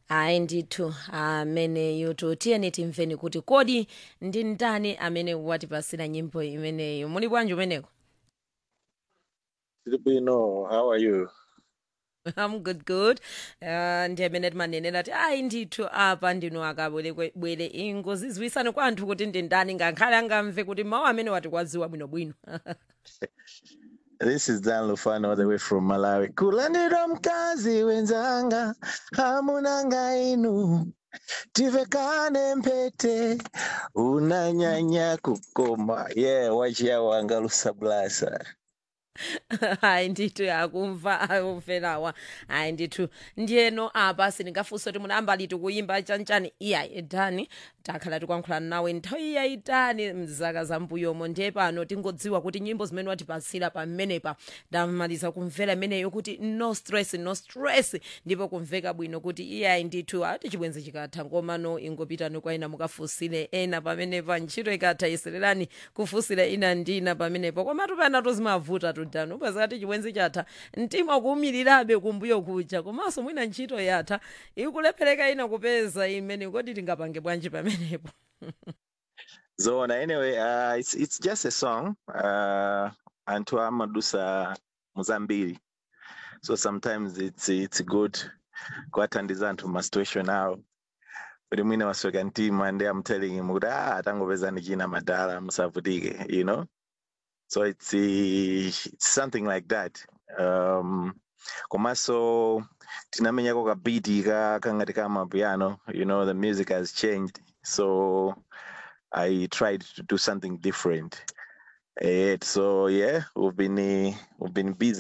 hayi ndithu ameneyo tiyeni timveni kuti kodi ndi ndani amene watipasira nyimbo imeneyo muli bwanji umeneko Filipino, how are you? I'm good good uh, ndi amene timanenera ti ayi ndithu apa ndinu akabwerebwere ingozi ziwisani kwa anthu kuti ndi ndani ngakhale angamve kuti mawu amene watikwaziwa bwinobwino This is Dan Lufano all the way from Malawi. Kulandira mkazi wenzanga, hamunanga inu. Tivekane mpete, unanyanya kukoma. Yeah, wachia wangalusa blasa. hayi ndithu akumva akuferawa hayi ndithu ndiyeno apa sindingafunse kuti munayamba liti kuyimba chanchani iya dani takhala tikuyankhulana nawe nthawi yayitali mzaka zambuyomo ndiye pano tingodziwa kuti nyimbo zimene watipasira pamenepa ndamaliza kumvera imeneyo kuti no stress no stress ndipo kumveka bwino kuti iyayi ndithu ati chibwenzi chikatha ngomano ingopitani kwa ina mukafunsire ena pamenepa ntchito ikatha yesererani kufunsira ina ndi ina pamenepo komatu pena tozimavuta tudano upazati chibwenzi chatha mtima ukuwumirirabe kumbuyo kuja komanso mwina ntchito yatha ikulephereka ina kupeza imene kodi tingapange bwanji pamenepo Zona, anyway, uh, it's, it's just a song. Uh, Antu amadusa muzambiri. So sometimes it's, it's good kuwatandiza anthu ma situation awo. Kuti mwina wasweka mtima and I'm telling him kuti ah, atangopeza ndi china madala musavutike, you know? So it's, uh, it's something like that. Um, komanso tinamenyako kabiti ka kangati kama piano, you know, the music has changed. So I tried to do something different. Eh, so yeah, we've been uh, we've been busy